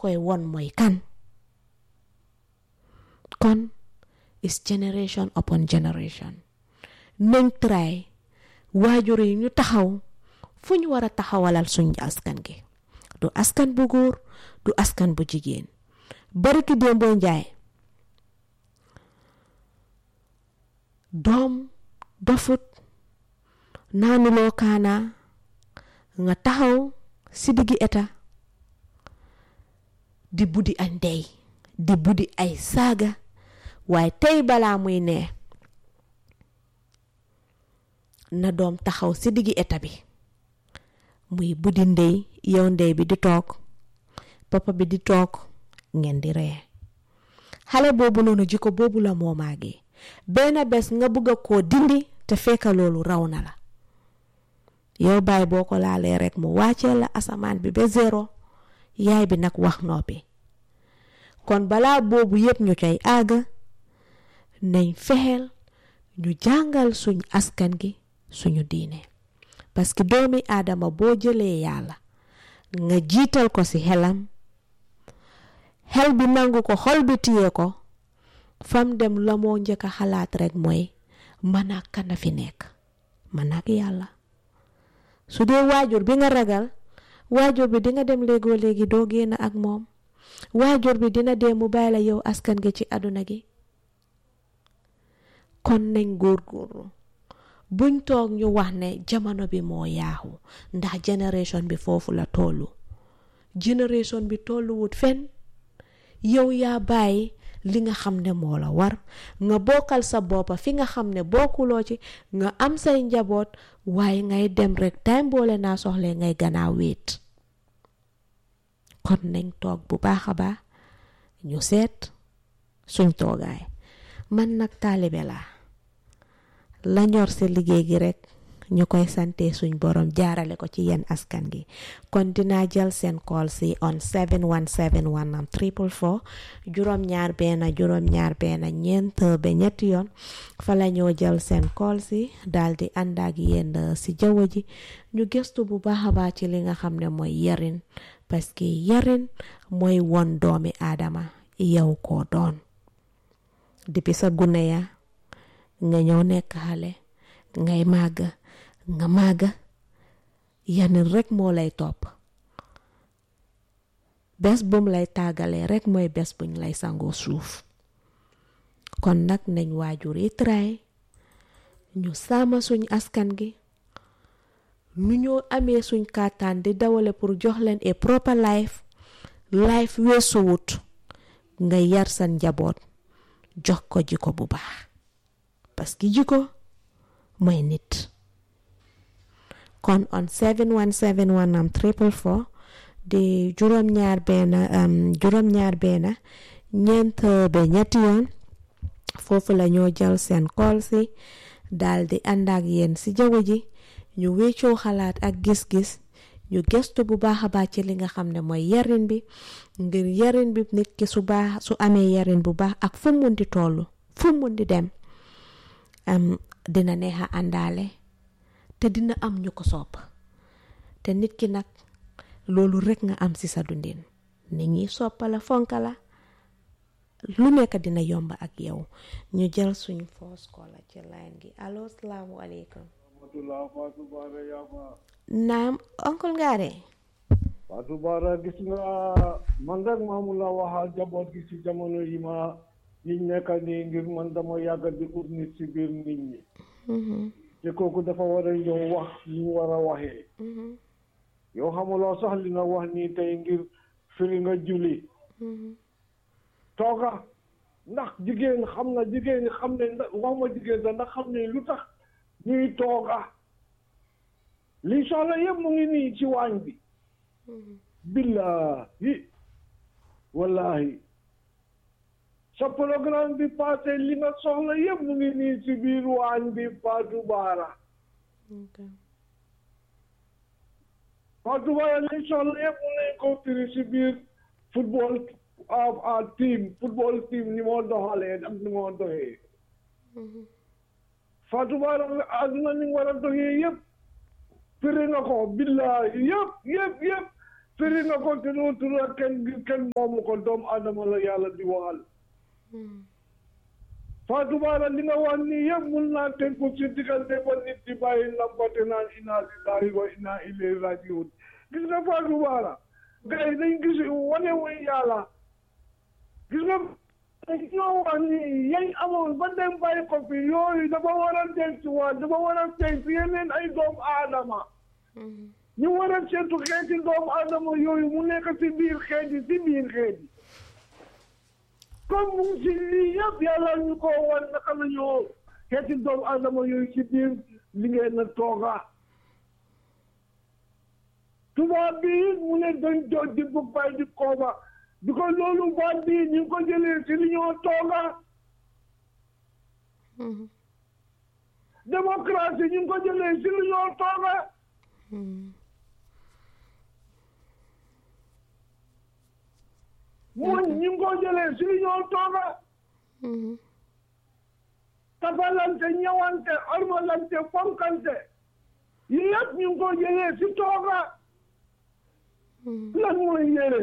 koy won mooy kan kon is generation upon generation nañ try waajur yi ñu taxaw fu ñu war a taxawalal suñ askan gi du askan bu góor du askan bu jigéen bariki démboo njaay doom dofut naanuloo kaana nga taxaw si diggi eta di buddi ay ndey di buddi ay saaga waaye tey balaa muy nee na doom taxaw si diggi eta bi muy buddi ndey yow ndey bi di toog papa bi di toog ngeen di ree xale boobu noonu jikko boobu la moo maagee benn bés nga bëgg a koo dindi te fekka loolu raw na la yow baay boo ko laalee rek mu wàccee la asamaan bi ba zéro yaay bi nag wax noppi kon balaa boobu yépp ñu koy àgg nañ fexeel ñu jàngal suñ askan gi suñu diine parce que doomi aadama boo jëlee yàlla nga jiital ko ci xelam xel bi nangu ko xol bi téye ko fam dem la moo njëkk a xalaat rek mooy man ak kana fi nekk man ak yàlla su dee waajur bi nga ragal waajur bi dinga dem léegoo léegi doo génn ak moom waajur bi dina dee mu bàyyi la yow askan gi ci àdduna gi kon nañ góorgóorlu buñ toog ñu wax ne jamono bi moo yaaxu ndax génération bi foofu la tollu génération bi tolluwut fenn yow yaa bàyyi li nga xam ne moo la war nga bokkal sa boppa fi nga xam ne bokkuloo ci nga am say njaboot waaye ngay dem rek time boole naa soxle ngay gannaaw wéet kon nañ toog bu baax a baax ñu seet suñ toogaay man nag taalibe laa la ñor si liggéey gi rek ñu koy sante suñ borom jaarale ko ci yenn askan gi kon dinaa jël seen call si on 7171 am triple four juróom-ñaar benn juróom-ñaar benn ñeent ba ñetti yoon fa la ñoo jël seen call si daal di ànd ak yéen si jaww ji ñu gëstu bu baax a baax ci li nga xam ne mooy yarin parce que yarin mooy won doomi aadama yow koo doon depuis sa gune ya nga ñëw nekk xale ngay màgg nga màgg yanin rek moo lay topp bés bum lay tàggalee rek mooy bés buñ lay sangoo suuf kon nag nañ waajur yi tray ñu sàmm suñ askan gi nu ñoo amee suñ kàttan di dawale pour jox leen a proper life life weesuwut nga yar sa njaboot jox ko jiko bu baax parce que jiko mooy nit kon on 7171 am triple four di juróom-ñaar benn juróom-ñaar benn ñeent ba ñetti yoon foofu la ñoo jël seen call si daal di ànd ak yéen si jaww ji ñu wéccoo xalaat ak gis-gis ñu gëstu bu baax a baax ci li nga xam ne mooy yarin bi ngir yarin bi nit ki su baax su amee yarin bu baax ak fu mun di toll fu mun di dem am dina neex a àndaale te dina am ñu ko sopp te nit ki nag loolu rek nga am ci sa dundin nit ñi soppa la fonka la lu nekk dina yomb ak yow ñu jël suñ foos kola ci line gi allo salaamualeykum naam oncle Ngare Fatou Bara gis nga man rek maamu la waxal jaboot gi ci jamono yi ma yi nekk nii ngir man dama yàgg di ut nit ci biir nit ñi te kooku dafa war a ñëw wax li ñu war a waxee yow xamuloo sax li nga wax nii tey ngir firi nga julli tooga ndax jigéen xam na jigéen xam ne ndax wax ma jigéen sax ndax xam ne lu tax ñuy tooga li soxla yëpp mu ngi nii ci waañ bi billahi wallahi sa programme bi passé li nga soxla yëpp mu ngi nii ci biir waañ bi Fatou Bara Fatou Bara li soxla yëpp mu nañ ko firi ci biir football a team football team ni moo doxalee ak ni moo doxee Fatou Bara àdduna ni war a doxee yëpp firi na ko billahi yëpp yëpp yëpp firi nga ko te noo tura kenn kenn moomu ko doomu adama la yàlla di waxal Fatou Bara li nga wax nii yëpp mun naa tënku ci diggante ba nit di bàyyi lampate naan inna lillahi wa inna ilayhi rajiun gis nga Fatou Bara gars yi dañ gis wane wuñ yàlla gis nga ñoo wax ni yañ amoon ba dem bàyyi ko fi yooyu dafa war a dencuwaat dafa war a denc yeneen ay doomu aadama ñu war a seetu xeeti doomu aadama yooyu mu nekk ci biir xeeti ci biir xeeti comme mu ngi ci lii yëpp yàlla ñu ko wan naka la ñoo xeeti doomu aadama yooyu ci biir li ngeen na tooga tubaab bi mu ne dañ do di bu bay di kooba bi ko loolu baat bi ñu ngi ko jëlee ci li ñoo tooga démocratie ñu ngi ko jëlee ci li ñoo tooga muñ ñu ngi ko jëlee ci li ñoo tooga tapalante ñëwante ormalante fonkante yi yëpp ñu ngi ko jëlee ci tooga lan mooy yére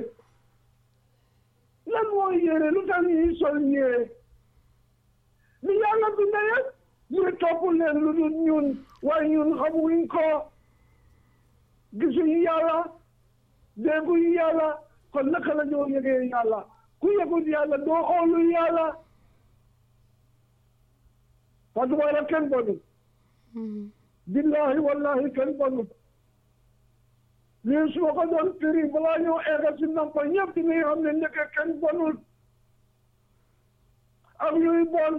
lan mooy yére lu tax ñuy sol yére li yàlla bind yëpp ñu topp leen lu dul ñun waaye ñun xamuñ ko gisuñu yàlla dégguñu yàlla kon naka la ñoo yëgee yàlla ku yëgul yàlla doo xoolu yàlla Fatou Bara kenn bonut billahi wallahi kenn bonut lii su ma ko doon firi balaa ñoo egga si nampa ñëpp di nga xam ne ndeke kenn bonut ak yuy bon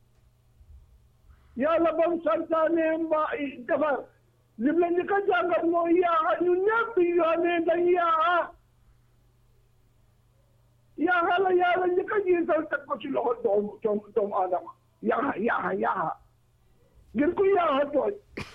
yàlla bam santaane mbaa defar lim la ñu ko jàngal mooy yaaxa ñu ñëpp bi yoonee dañ yaaxa yaaxa la yàlla ñu ko jiital teg ko ci loxo doomu doomu doomu aadama yaaxa yaaxa yaaxa ngir ku yaaxa tooñ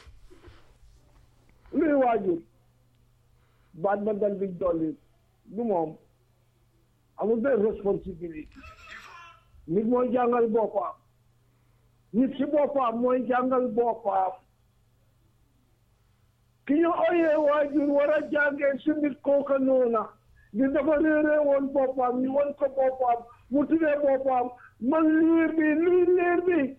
luy waajur baat ba dal di dolli du moom amul benn responsabilité nit mooy jàngal boppam nit ci boppam mooy jàngal boppam ki ñu oyee waajur war a jàngee si nit kooka noona di dafa réeree woon boppam ñu won ko boppam mu tuddee boppam man liir bi luy liir bi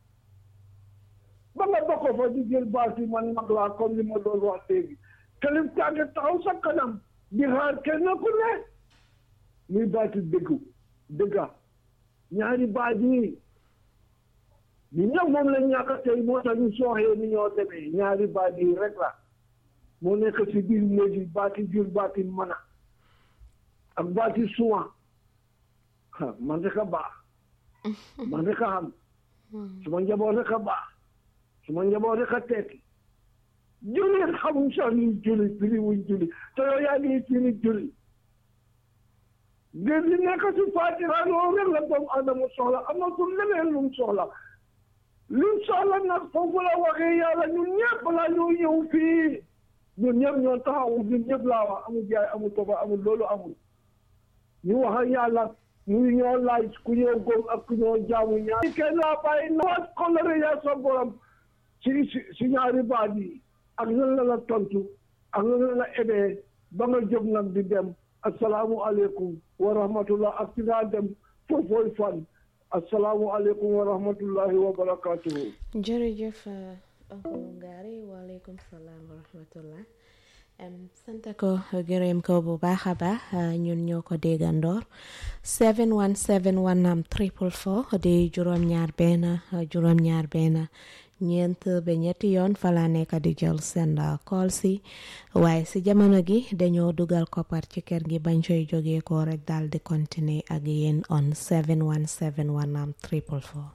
ba nga bokk fa di jël baat yi man mag laa comme li ma doon wax léegi kelif tànge taxaw sa kanam di xaar kenn ku ne muy baati dëggu dëgga ñaari baat yi ñu ñëw moom la ñàkk tey moo tax ñu sooxee ni ñoo demee ñaari baat yi rek la moo nekk si biir léegi baati jur baati mana ak baati suwa man rek a baax man rek a xam suma njaboot rek a baax suma njaboot rek a tekki jullit xamuñ sax ni julli firi wuñ julli te yow yaa ngi firi julli ngir li nekk si Faatiha loolu rek la doomu Adama soxla amatul leneen lu mu soxla lu mu soxla nag foofu la waxee yàlla ñun ñëpp la ñu ñëw fii ñun ñëpp ñoo taxaw ñun ñëpp laa wax amul jaay amul toba amul loolu amul ñu wax ak yàlla muy ñoo laaj ku ñoo góom ak ku ñoo jaamu ñaar kenn laa bàyyi na waat kolore yaa sa borom si si ñaari baat yi ak lan la la tontu ak lan la la ebee ba nga jóg nag di dem asalaamualeykum wa rahmatullah ak ci ngaa dem foofooy fan asalaamualeykum wa rahmatullahi wa barakatuhu jërëjëf oncle Ngari waaleykum salaam wa rahmatullah sant ko gërëm ko bu baax a baax ñun ñoo ko déggandoor 717 wanam triple four di juróom-ñaar benn juróom-ñaar benn ñeent ba ñetti yoon fala nekk di jël seen call si waaye si jamono gi dañoo dugal koppar ci kër gi bañ coy jógee ko rek daal di continuer ak yéen on 717 wanam triple four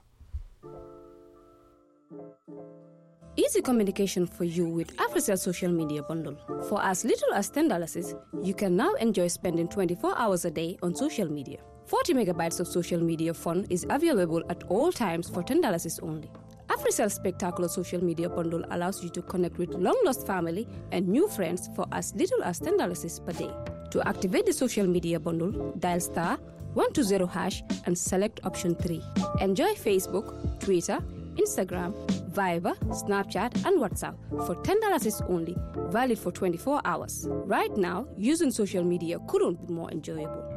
Easy communication for you with AfriCell social media bundle. For as little as $10, you can now enjoy spending 24 hours a day on social media. 40 megabytes of social media fun is available at all times for $10 only. AfriCell Spectacular Social Media Bundle allows you to connect with long lost family and new friends for as little as $10 per day. To activate the social media bundle, dial star 120 hash and select option 3. Enjoy Facebook, Twitter, Instagram, Viber, Snapchat, and WhatsApp for $10 is only, valid for 24 hours. Right now, using social media couldn't be more enjoyable.